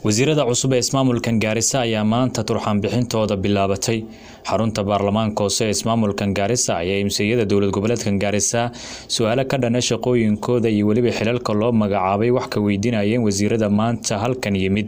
wasiirada cusub ee ismaamulkan gaarisa ayaa maanta turxaanbixintooda bilaabatay xarunta baarlamaanka hoose ee ismaamulkan gaarisa ayaa imsiyada dowlad goboleedkan gaarisa su-aalo ka dhana shaqooyinkooda iyo weliba xilalka loo magacaabay wax ka weydiinayeen wasiirada maanta halkan yimid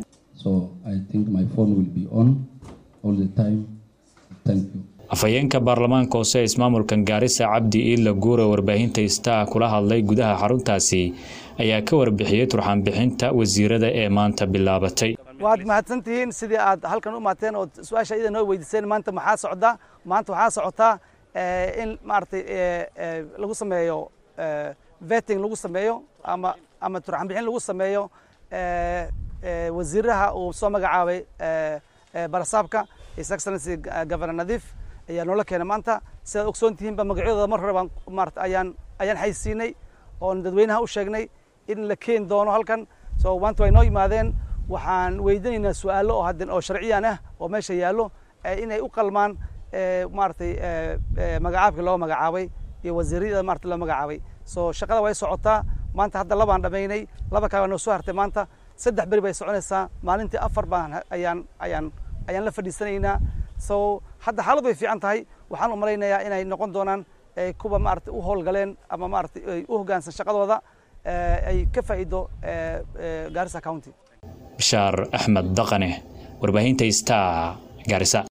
afhayeenka baarlamaanka hoose ee ismaamulkan gaarisa cabdi iidla guure warbaahinta istaa kula hadlay gudaha xaruntaasi ayaa ka warbixiyey turxaanbixinta wasiirada ee maanta bilaabatay waad mahadsantihiin sidii aad halkan u maateen oo su-aasha iyada noo weydiiseen maanta maxaa socda maanta waxaa socotaa in maaragtay lagu sameeyo vetting lagu sameeyo ama ama turxaanbixin lagu sameeyo wasiiraha uu soo magacaabay barasaabka his excellency governor nadiif ayaa noola keenay maanta sidaad ogsoon tihiinba magacyadooda mar hore baan maarata ayaan ayaan xaysiinay oon dadweynaha u sheegnay in la keeni doono halkan so maanta way noo yimaadeen waxaan weydiinaynaa su-aalo oo hadden oo sharciyan ah oo meesha yaallo inay u qalmaan maaragtay magacaabkii loo magacaabay iyo wasiirada maarata loo magacaabay so shaqada way socotaa maanta hadda labaan dhamaynay laba kale baa noo soo hartay maanta saddex beri bay soconaysaa maalintii afar baan ayaan ayaan ayaan la fadhiisanaynaa so hadda xaalad way fiican tahay waxaan u malaynayaa inay noqon doonaan kuwa maarata u howlgaleen ama maarata u hoggaansan shaqadooda ay ka faa'iido Garissa County bishaar axmed daqane warbaahinta star gaarisa